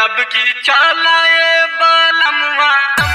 अब की चालाए बालमवा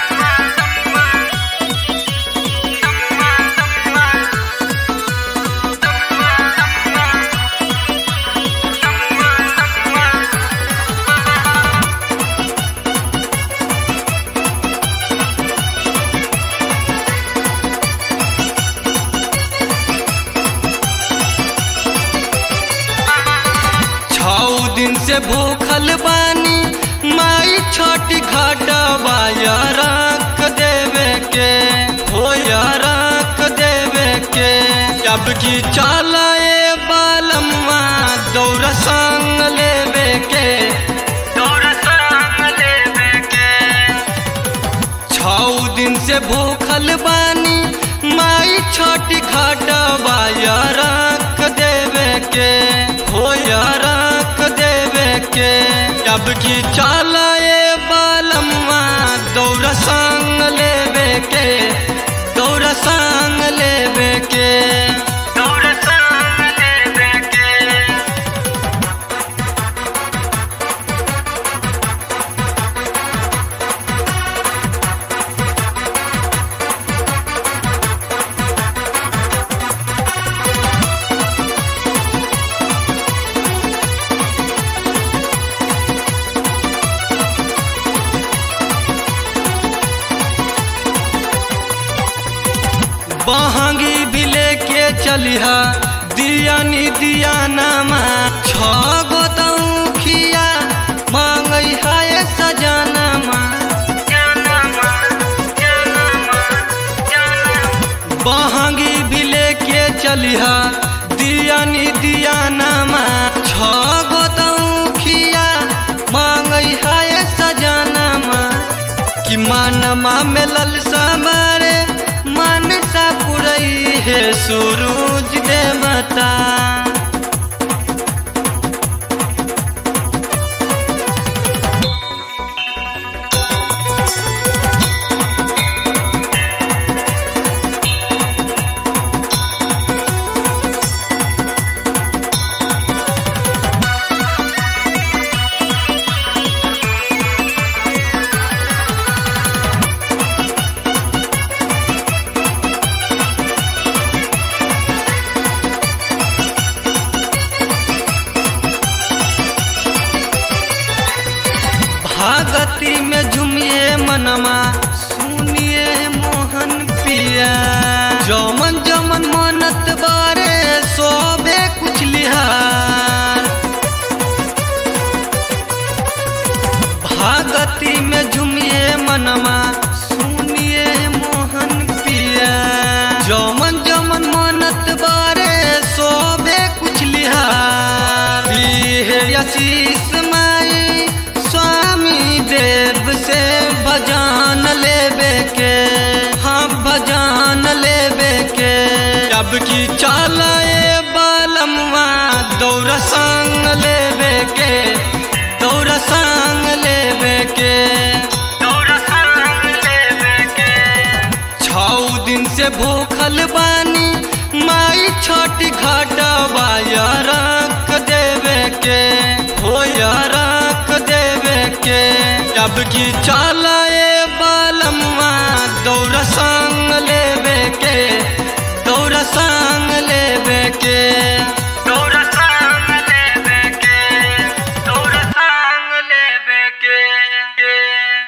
छौ दिन से भूखल बानी माई छोटी घटवा या रख देवे के हो या रख देवे के अब की चलाए बालम्मा दौड़ संग लेवे के दौड़ संग लेवे के छौ दिन से भूखल बानी माई छोटी घटवा या रख देवे के हो या रख देवे के अब की चलाए बालम्मा दौड़ संग लेवे के दौड़ संग लेवे के दौड़ संग लेवे के बहंगी भी लेके चलिहा दिया नी दिया नामा छ गो तौखिया मांगई है सजानामा जानमा जानमा जानमा बहंगी भी लेके चलिहा दिया नी दिया नामा छ गो तौखिया मांगई है सजानामा कि मानमा में ललसा मारे मानसा पुरई है सूरज देवता भागती में झुमिए मनमा सुनिए मोहन पिया जमन जमन मनत बारे सोबे कुछ लिहार भागती में झुमिए मनमा सुनिए मोहन पिया जमन जमन मनत बारे सोबे कुछ लिहार है आशीष माई स्वामी देव से भजान लेवे के हाँ भजान लेवे के अब की चालाए बालमवा दौड़ संग लेवे के दौड़ संग लेवे के दौड़ संग लेवे के छौ दिन से भूखल बानी माई छोटी घटवा या रख देवे के हो या रख देवे के अब की चाला